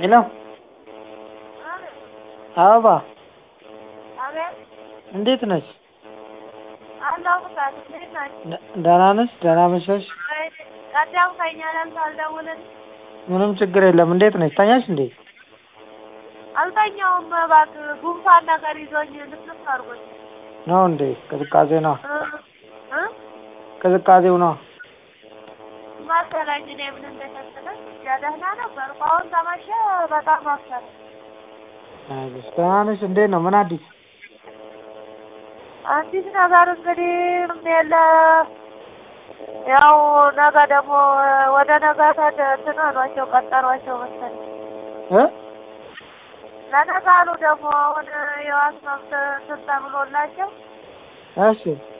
ሄሎ አበባ አቤት እንዴት ነሽ? አለሁ ፍቃድ እንዴት ናችሁ? ደ- ደህና ነሽ? ደህና መሸሽ? ወይ ቀደም ከኛ ለም ሳልደውልን ምንም ችግር የለም። እንዴት ነሽ? ተኛሽ እንዴ? አልተኛውም እባክህ ጉንፋን ነገር ይዞኝ ልስልስ አድርጎኝ ነው እንዴ? ቅዝቃዜ ነው እ እ ቅዝቃዜው ነው። መሰለኝ እኔ ምን እንደሸተተኝ ደህና ነበርኩ። አሁን ተመሸ በጣም አፈረ። አይዞሽ። ደህና ነሽ? እንዴት ነው? ምን አዲስ? አዲስ ነገር እንግዲህ ምንም የለ። ያው ነገ ደግሞ ወደ ነገ ተድ እንትን አሏቸው ቀጠሯቸው መሰለኝ እ ለነገ አሉ ደግሞ አሁን የዋስ መብት እንትን ተብሎላቸው እሺ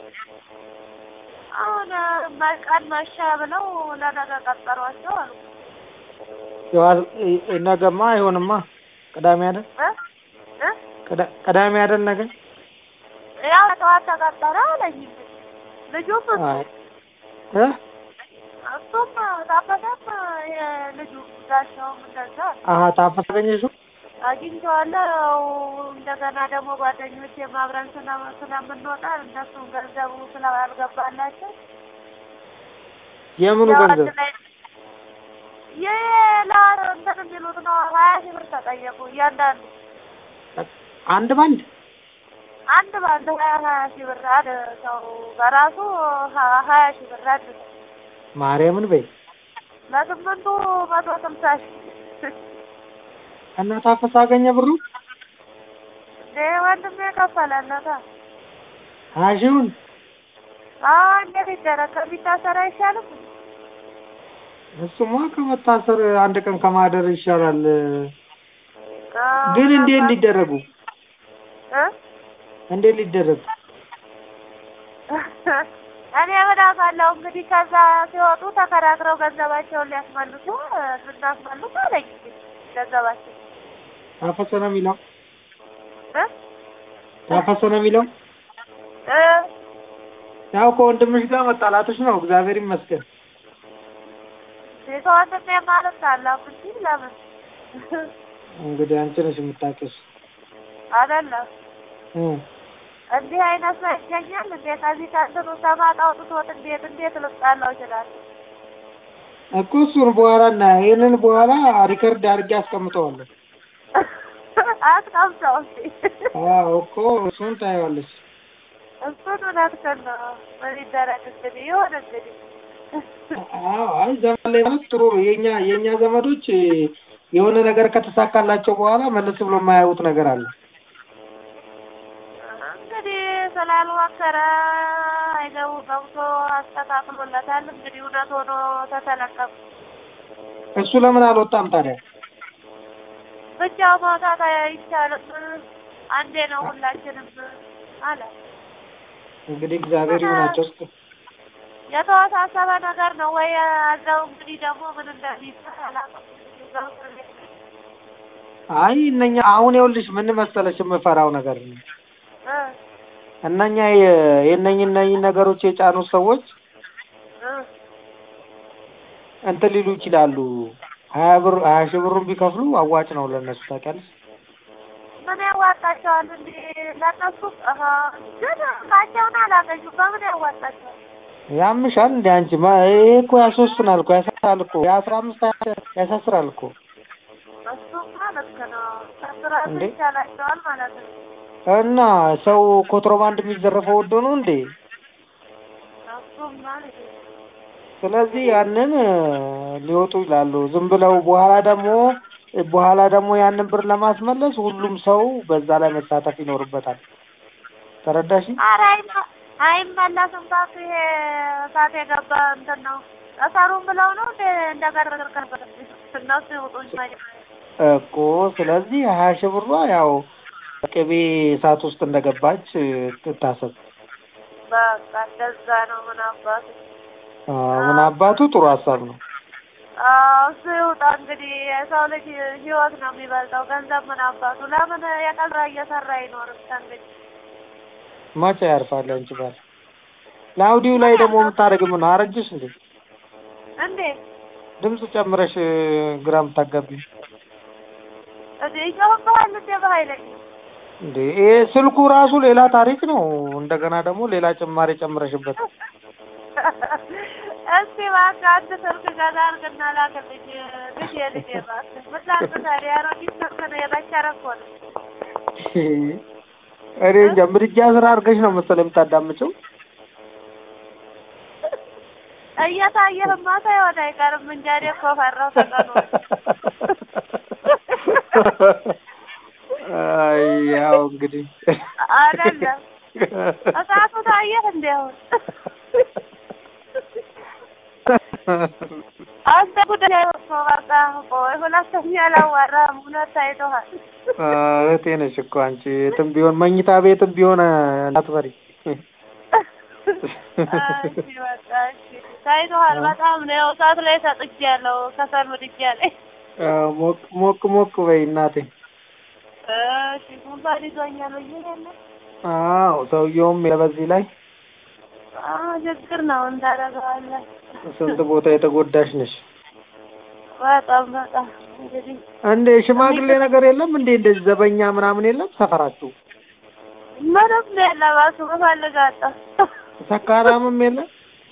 አሁን ቀን መሸ ብለው ለነገ ቀጠሯቸው አሉ። የዋ- እ- ነገማ አይሆንማ። ቅዳሜ አይደል? እ እ ቅዳ- ቅዳሜ አይደል ነገ? ያው ጠዋት ተቀጠረ አለኝ ልጁም እሱ አይ እ እሱም ታፈሰም የልጁ ጋሻውም እንደዛ አለ። አሀ ታፈስ አገኘሽው? አግኝቼዋለሁ። እንደገና ደግሞ ጓደኞች አብረን ስለ- ስለምንወጣ እነሱም ገንዘቡ ስላልገባላቸው የምኑ ያው ገንዘብ? አንድ ላይ የላ እንትን የሚሉት ነው ሀያ ሺህ ብር ተጠየቁ እያንዳንዱ አንድ ባንድ አንድ በአንድ ሀያ ሀያ ሺህ ብር አንድ ሰው በራሱ ሀ- ሀያ ሺህ ብር አንድ ሰው ማርያምን በይ ለስምንቱ መቶ ስልሳ ሺህ እና ታፈስ አገኘ ብሩ እንዴ ወንድሜ የከፈለለታ ሀያ ሺውን አዎ እንዴት ይደረግ ከሚታሰር አይሻልም እሱማ ከመታሰር አንድ ቀን ከማደር ይሻላል። አዎ፣ ግን እንዴት ምናልባት- ሊደረጉ እ? እንዴት ሊደረጉ እኔ ምን አውቃለሁ እንግዲህ ከዛ ሲወጡ ተከራክረው ገንዘባቸውን ሊያስመልሱ እ፣ ልናስመልሱ አለኝ እንግዲህ ገንዘባቸው ታፈሰ ነው የሚለው እ? ታፈሰ ነው የሚለው እ? ያው ከወንድምሽ ጋር መጣላትሽ ነው። እግዚአብሔር ይመስገን። ከወንድሜ ማለት አላም እንጂ ለምን እንግዲህ አንቺ ነሽ የምታውቂው። አይደለም እ እንዲህ አይነት ሰው ይገኛል እንዴ? ከዚህ ከእንትኑ ሰማጥ አውጥቶት እንዴት እንዴት ልጣላው ይችላል? እኮ እሱን በኋላ እና ይሄንን በኋላ ሪከርድ አድርጌ አስቀምጠዋለሁ። አስቀምጠው እስኪ አዎ እኮ እሱን ታየዋለሽ። እሱን እውነትህን ነው። ምን ይደረግ እንግዲህ ይሁን እንግዲህ አዎ አይ ዘመን ላይ ማለት ጥሩ ነው። የኛ የኛ ዘመዶች የሆነ ነገር ከተሳካላቸው በኋላ መለስ ብሎ የማያዩት ነገር አለ። እንግዲህ ስላልሞከረ አይገቡ ገብቶ አስተካክሎለታል። እንግዲህ እውነት ሆኖ ተተለቀቁ። እሱ ለምን አልወጣም ታዲያ? ብቻው መውጣት አይቻልም። አንዴ ነው ሁላችንም አለ። እንግዲህ እግዚአብሔር ይሁናቸው እስኪ የተወሳሰበ ነገር ነው ወይ አዘው እንግዲህ ደግሞ ምን እንደሚባል አላውቅም። አይ እነኛ አሁን ይኸውልሽ ምን መሰለሽ የምፈራው ነገር ነው። እ እነኛ የ- የእነኝ እነኝ ነገሮች የጫኑ ሰዎች እ እንትን ሊሉ ይችላሉ። ሀያ ብር ሀያ ሺህ ብሩን ቢከፍሉ አዋጭ ነው ለእነሱ ታውቂያለሽ። ምን ያዋጣቸዋል እንዴ? ለእነሱ አሀ፣ ግን እቃቸውን አላገኙም። በምን ያዋጣቸዋል? ያምሻል እንደ አንቺ ማ ይሄ እኮ ያስወስናል እኮ ያሳስራል እኮ የአስራ አምስት ያሳስራል እኮ እሱማ ልክ ነው። ከስራቱ እንዴ? ይቻላቸዋል ማለት ነው። እና ሰው ኮንትሮባንድ የሚዘረፈው ወዶ ነው እንዴ? እሱማ ልክ ነው። ስለዚህ ያንን እ፣ ሊወጡ ይላሉ። ዝም ብለው በኋላ ደግሞ በኋላ ደግሞ ያንን ብር ለማስመለስ ሁሉም ሰው በዛ ላይ መሳተፍ ይኖርበታል። ተረዳሽ? ኧረ አይመ- አይመለስም። ታቱ ይሄ እሳት የገባ እንትን ነው። እሰሩም ብለው ነው እንደ እንደገና እነሱ ይውጡ እንጂ መጀመሪያ እኮ ስለዚህ ሀያ ሺህ ብሯ ያው ቅቤ እሳት ውስጥ እንደገባች እ፣ ትታሰብ። በቃ እንደዛ ነው። ምን አባቱ አዎ፣ ምን አባቱ ጥሩ ሀሳብ ነው። አዎ፣ እሱ ይውጣ እንግዲህ። የሰው ልጅ ህይወት ነው የሚበልጠው ገንዘብ። ምን አባቱ ለምን የቀን ስራ እየሰራ አይኖርም? እንግዲህ መቼ ያርፋል አንቺ ባል? ለአውዲው ላይ ደግሞ የምታደርጊው ምን ነው? አረጀሽ እንዴ? እንዴ ድምፅ ጨምረሽ እ፣ ግራ የምታጋቢ እንደ ይጮህብሃል እንደ በኃይለኛ እንዴ ይሄ ስልኩ ራሱ ሌላ ታሪክ ነው። እንደገና ደግሞ ሌላ ጭማሪ ጨምረሽበት። እስቲ እባክህ አንድ ስልክ ገዛ አድርግና ላክልኝ ልጄ ልጄ እባክህ ምን ላድርግ ታዲያ አሮጊት ስልክ ነው የበቸረ እኮ ነው እኔ እንጃ ምድጃ ስራ አድርገሽ ነው መሰለኝ የምታዳምጪው። እየታየህማ ሳይሆን አይቀርም እንጂ እኔ እኮ ፈራሁ ተቀኑ አይ ያው እንግዲህ አይደለም እሳቱ ታየህ እንደ አሁን አንተ ጉዳይ እኮ በቃ ቆይ ሁለተኛ አላዋራህም እውነት ታይቶሃል እህቴ ነሽ እኮ አንቺ የትም ቢሆን መኝታ ቤትም ቢሆን እንዳትፈሪ። እሺ በቃ እሺ ታይቶሃል በጣም ነው ያው እሳት ላይ ሰጥቼያለሁ ከሰል ምድጃ ላይ አዎ፣ ሞቅ ሞቅ ሞቅ በይ እናቴ። እሺ ጉንፋን ይዞኛል ብዬሽ የለ አዎ ሰውየውም በዚህ ላይ አዎ ችግር ነው እንታደርገዋለን ስንት ቦታ የተጎዳሽ ነሽ። በጣም በጣም እንግዲህ እንዴ ሽማግሌ ነገር የለም እንዴ? እንደዚህ ዘበኛ ምናምን የለም ሰፈራችሁ? ምንም የለም እሱ እፈልጋለሁ ሰካራምም የለም?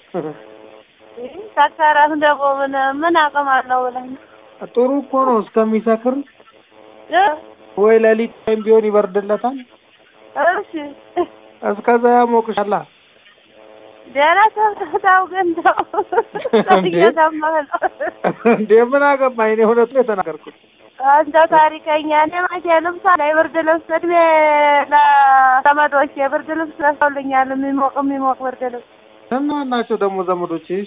ሰካራም ደግሞ ምን ምን አቅም አለው ብለህ ነው ጥሩ እኮ ነው እስከሚሰክር እ ወይ ሌሊት ወይም ቢሆን ይበርድለታል። እሺ እስከዛ ያሞቅሻላ። ደህና ሰምተታው ግን ተው እንዴ? እየሰማህ ነው እንዴ ምን አገባኝ? እኔ እውነቱን የተናገርኩት። አንተ ታሪከኛ እኔ መቼ ልብስ አለ የብርድ ልብስ እድሜ ለዘመዶች የብርድ ልብስ ለሰውልኛል የሚሞቅ የሚሞቅ ብርድ ልብስ እነማን ናቸው ደግሞ ዘመዶችሽ?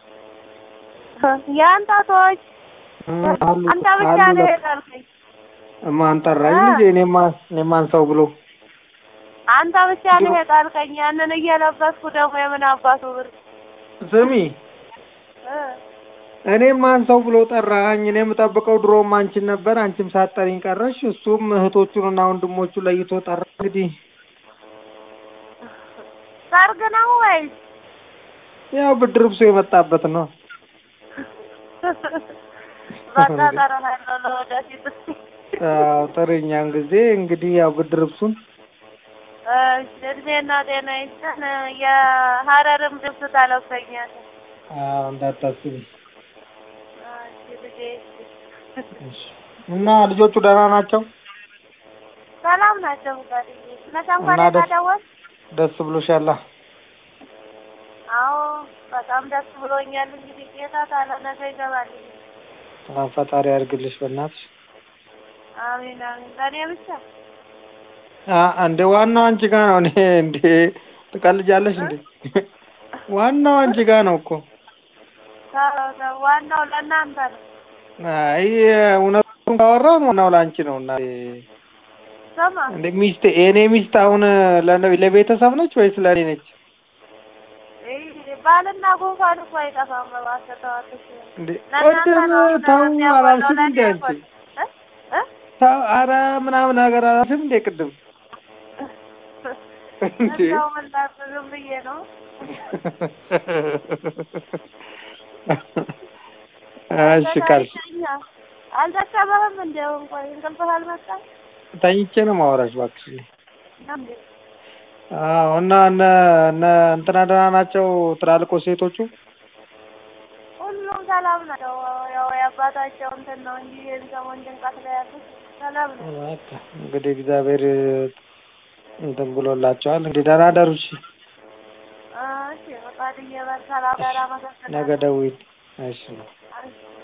የአንተ ሰዎች አሉ አንተ ብቻ አሉ ነው ለካ። የጠልከኝ ማን ጠራኝ አ? ልጄ? እኔማ እኔማን ሰው ብሎ አንተ ብቻ ነው የጣልከኝ ያንን እየለበስኩ ደግሞ የምን አባቱ ብር ስሚ እ እኔም ማን ሰው ብሎ ጠራኝ። እኔ የምጠብቀው ድሮም አንቺን ነበር። አንቺም ሳትጠሪኝ ቀረሽ። እሱም እህቶቹንና ወንድሞቹ ለይቶ ጠራ። እንግዲህ ሰርግ ነው ወይስ ያው ብድር ብሶ የመጣበት ነው። በቃ እጠራሃለሁ ለወደፊት እስኪ አዎ ጥሪኛን ጊዜ እንግዲህ ያው ብድር ብሱን እሺ እድሜና ጤና ይስጠን የሀረርም ልብስ ታለብሰኛለህ አዎ እንዳታስቢ። እሺ ልጄ እሺ። እና ልጆቹ ደህና ናቸው? ሰላም ናቸው ጋር መቼም እና እንኳን ደስ- ደወል ደስ ብሎሻላ? አዎ በጣም ደስ ብሎኛል እንግዲህ ጌታ ታለ ነገ ይገባል አዎ ፈጣሪ ያድርግልሽ በእናትሽ። አሜን አሜን ለእኔ ብቻ አ እንደ ዋናው አንቺ ጋር ነው። እኔ እንዴ ትቀልጃለሽ እንዴ? ዋናው አንቺ ጋር ነው እኮ። ተው፣ ተው፣ ዋናው ለእናንተ ነው አይ እውነቱን ካወራን ዋናው ለአንቺ ነው። እና ስማ እንደ ሚስት የእኔ ሚስት አሁን ለነ- ለቤተሰብ ነች ወይስ ለእኔ ነች? ይህ ባልና ጉንፋን እኮ አይጠፋም እባክህ ተው አትሽ እንዴ ለእናንተ ቅድም ነው ተው የሚያጎላው አላልሽም ለእኔ እንዴ አንቺ? አይጎልም እ እ ተው ኧረ ምናምን ነገር አላልሽም እንዴ ቅድም? እንዴ እንደው ምን ላድርግ ዝም ብዬ ነው እሺ ካልሽ ተኝተኸኛል። አልደከመህም እንደው እንኳን እንቅልፍህ አልመጣም ተኝቼ ነው የማወራሽ እባክሽ። እንዴ አዎ እና እነ እነ እንትና ደህና ናቸው ትላልቆ ሴቶቹ? ሁሉም ሰላም ናቸው። ያው የአባታቸው እንትን ነው እንጂ የሰሞን ጭንቀት ላይ ያሉት ሰላም ነው። በቃ እንግዲህ እግዚአብሔር እንትን ብሎላቸዋል። እንግዲህ ደህና ደሩ። እሺ እሺ ፈቃድዬ በል ሰላም ደህና ነገ መሰግናለሁ። ደውዪ። እሺ እሺ